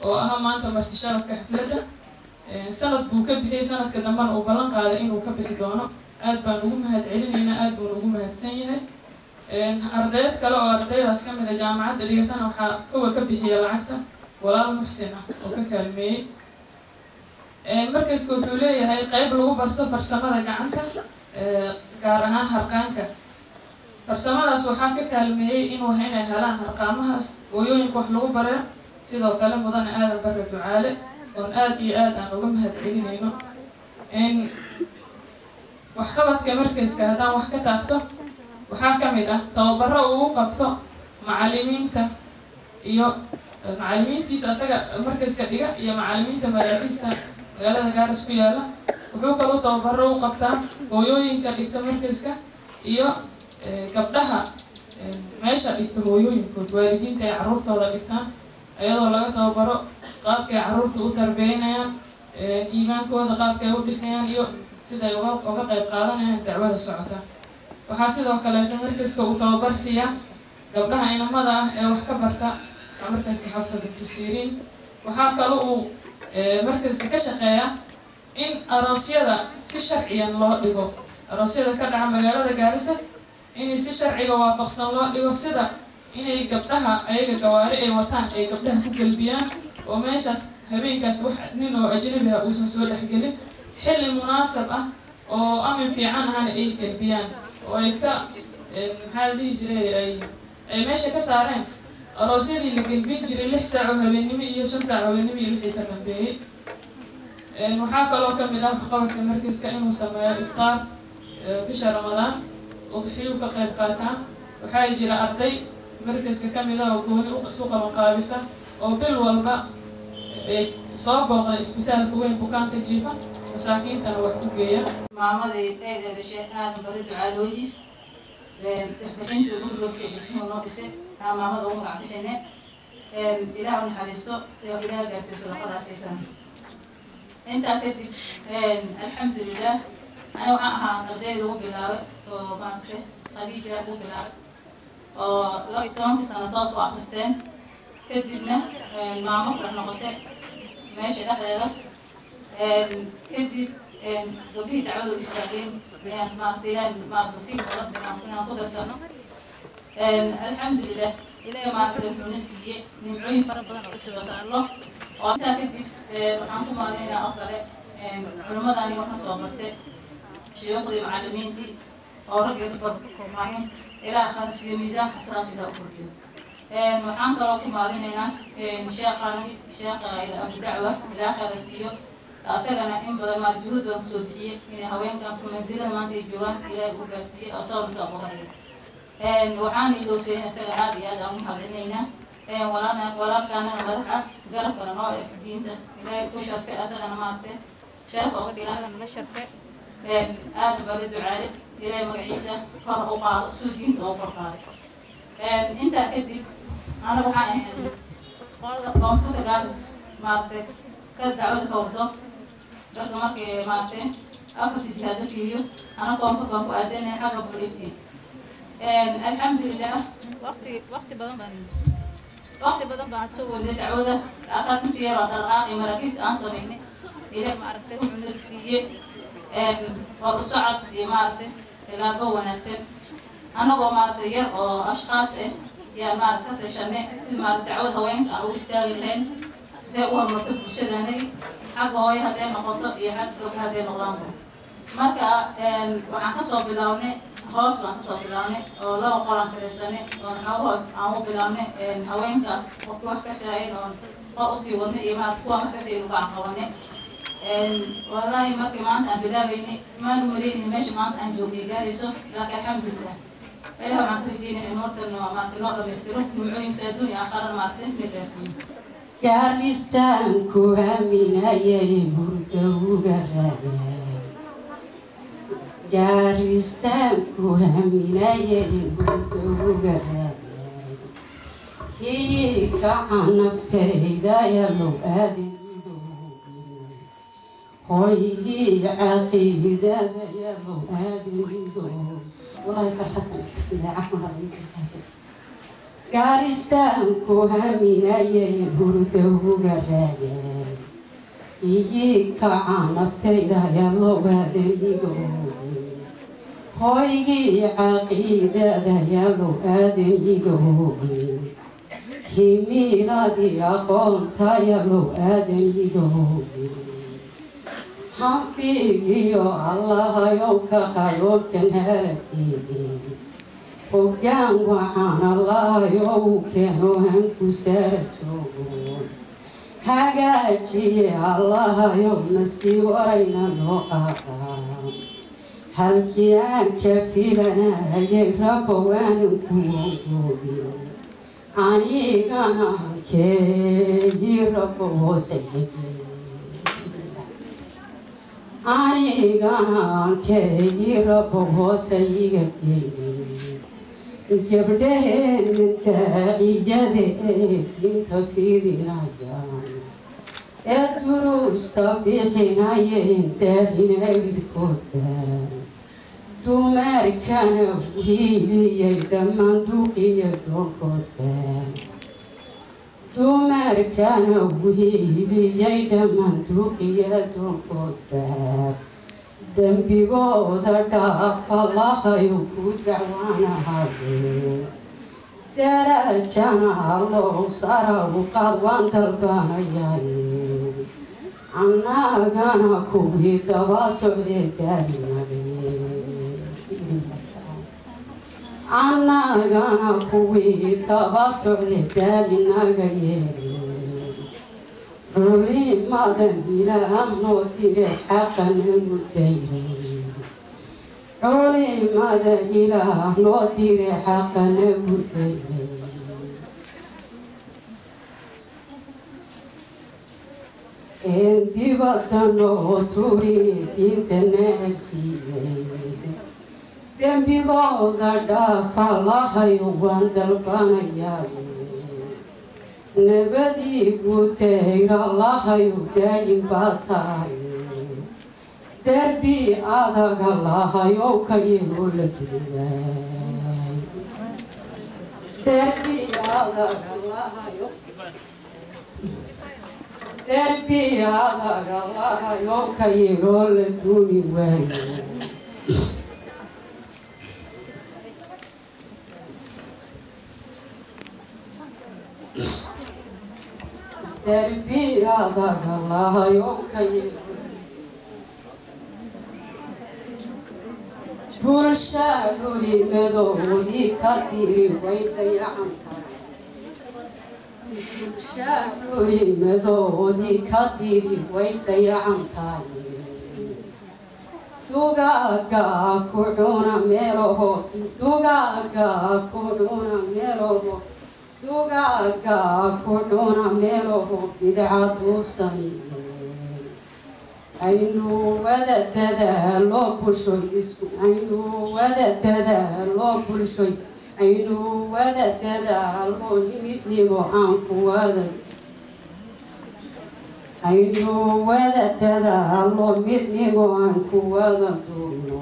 oo ahaa maanta marti sharafka xafladda sanad buu ka bixiyey sanadka dambena uu ballan qaaday inuu ka bixi doono aad baan ugu mahad celinaynaa aad buuna ugu mahadsan yahay ardayd kale oo ardaydaas ka mid a jaamacadda dhigatana waxaa kuwa ka bixiya lacagta walaal muxsin ah oo ka kaalmeeyey markasta wuxuu leeyahay qeyb lagu barto farsamada gacanta gaar ahaan harqaanka farsamadaas waxaa ka kaalmeeyey inuu inay helaan harqaamahaas hooyooyinka wax lagu bare sidoo kale mudane aadan bare ducaale oon aad iyo aad aan uga mahad celinayno waxqabadka markayska haddaan wax ka taabto waxaa ka mid ah tababaro uu u qabto macalimiinta iyo macalimiintiisa asaga markayska dhiga iyo macalimiinta maraakiista magaalada gaaris ku yaala wuxuu kaloo tababaro u qabtaa hooyooyinka dhigta markayska iyo gabdhaha meesha dhigta hooyooyinkood waalidiinta ay carruurtooda dhigtaan iyadoo laga tababaro qaabkay carruurta u tarbeynayaan iimaankooda qaabkay u dhisayaan iyo siday uga qayb qaadanayaan dacwada socota waxaa sidoo kaleeta markaska uu tababar siiyaa gabdhaha inamada ah ee wax ka barta markaska xabsa bintu siriin waxaa kale uu markaska ka shaqeeya in aroosyada si sharciyan loo dhigo aroosyada ka dhaca magaalada gaarisa inay si sharciga waafaqsan loo dhigo sida inay gabdhaha ayaga gawaari ay wataan ay gabdhaha ku gelbiyaan oo meeshaas habeenkaas wax nin oo ajnabi ah uusan soo dhexgelin xilli munaasab ah oo amin fiican ahana ay gelbiyaan oo ay ka maxaa la dhihi jiray ay ay meesha ka saareen aroosyadii la gelbin jiray lix saac oo habeennimo iyo shan saac habeennimo iyo wixii ka dambeeyey waxaa kaloo ka mid ah waxqabadka markiska inuu sameeyo iftaar bisha ramadaan udxiyuu ka qayb qaataan waxaa jira arday markiska ka mid ah oo gooni isu qaban qaabisa oo bil walba soo booqda isbitaalka weyn bukaanka jiifa masaakiintana wax ku geeya maamadii dheer dhashay aadan bari ducaalooyis isbixinta ugu dhowkay dhismuhu noo dhisay aa maamada ugu magac bixine ilaah u naxariisto iyo ilaah gaarsiiyo sadaqadaas aysan intaa kadib alxamdulilah ani waxaan ahaa ardayda ugu bilaabay oo maaragtay khadiija ugu bilaabay oo laba tobankii sano toos u akristeen kadibna maamo kula noqotay meesha dhexdeeda kadib gabdhihii dacwada u istaageen maaragtay ilaah maaragta sii wada inaan ku darsano alxamdulilah ilaah maaragtay wuxuuna siiyey nimcooyin fara badan oo istibadaallo oo intaa kadib waxaan ku maadinaynaa oo kale culimmadani waxaan soo bartay shuyuuqdii macallimiintii oo ragga dubar koomaahin ilaah kharsiyo miisaan xasanaadkiisa u kordhiyo waxaan kaloo ku maadinaynaa sheekhaani sheekha abu dacwa ilaah kharsiyo asagana in badan maal juhud baan kusoo bixiyey inay haweenkan ku mansilada maanta ay joogaan ilaahay u gaarsiiyey oo soo nisa uga dhigay waxaan ilowsayn isaga aad iyo aad aan u mahadcelinaynaa walaalka anaga madax ah garabkana noo eg diinta ilaahay ku sharfay asagana maaragtay sharaf oga dhiga anaga nala sharfay aad bari ducaale ilaahay magaciisa kor u qaado suu diinta oo kor qaaday intaa kadib anaga waxaan ahayd qolada koonfurta gaaris maaragtay ka dacwada ka wado dadka markay maaragtay afarta jihaad la fiiriyo ana koonfur baan ku aadanaya xagga buliifti alxamdulilah waqti waqti badan baan waqti badan baan soo wada dacwada ataa inta yaroo dhaqaaqi maraakiis aan samaynay ilaah maaragtay wuxuu na siiyey war u socod iyo maaragtay tilaabo wanaagsan annagoo maaragtay yar oo ashqaas ah yaan maaragta ka tashanay sida maaragta dacwad haweenka aan ugu istaagi lahayn sidee u horumarto bulshadaanagi xagga hooyo hadday noqoto iyo xagga gabdha hadday noqdaanba marka waxaan kasoo bilownay hoos baan kasoo bilownay oo laba qolaan fadhiisanay oo xoogahood aan u bilownay haweenka qofki wax ka saayin oon qor usii wadnay iyo maarata kuwa wax kasii ugacan qabanay wallaahi markii maanta aan bilaabeynay maanu maleynay meesha maanta aan joognay gaarayso laakiin alxamdulilah ilaah waxaan ka rajeynaya in horta maarata noo dhamaystiro nimcooyinka adduun iyo aakharan maarata midkaasiin gaaristaan ku aaminayay hurdowga raaceen gaaristaan ku aaminayay hurdowga raaceen hii kaca naftayda yalow aadinidoogi hooyigii caqiidada yalow aadinidoogi والله فرحتنا اسكتنا عفوا عليك gaaristaan ku haminayay hurda uga raagay iyii kaca naftayda yalowaadanigoogi hooygii caqiidada yalow aadanigoogi himiiladii aqoonta yalow aadanigoogi hambigiyo allahayow ka qayoobkan halakeegi hoggaan waxaan allahayow keeno hanku saara joogo hagaajiye allahayow nasii warayna noo qaadaa halkii aan ka filanayay rabbo waanan ku ongoobin anigana hankeegii rabbo hoosayagi anigana hankeegii rabbo hoosayiga geeyin gabdhaheenna daaciyada ee diinta fidinayaan ee duruusta bixinayeen daahina wilkooda dumarkana wiiliyay dhammaan duqiya doonkoodba dumarkana wiiliyay dhammaan duqiya doonkoodba dembigooda dhaafa lahayu ku dacwaanahaye darajana allow sara u qaad waan dalbanayaye annagana kuwii daba socdee daalinabe annagana kuwii daba socdee daalinaga yeele culimadan ilaah noo dire xaqana mudayre culimada ilaah noo dire xaqana mudayre een dibadda noo turine diinta naabsiiyey dembigooda dhaafa lahayo waan dalbanayaa nabadii gutayra lahayo daayin baa tahay derbi adaga lahayow ka yelo la duwaay derbi adaga lahayo derbi adaga lahayow ka yelo la dumi waayo darbiyadaga lahayow ka yelo bulsha culimadoodii ka diri way dayacantahay bulsha culimadoodii ka diri way dayacantahay dugaaga ku cuna meelaho dugaaga ku cuna meelaho dugaaga ku cuna meelaho bidcaduu sameeyeen aynu wada dadaalo bulshoy isku aynu wada dadaalo bulshoy aynu wada dadaalo midnimo aan ku wada aynu wada dadaalo midnimo aan ku wada duubno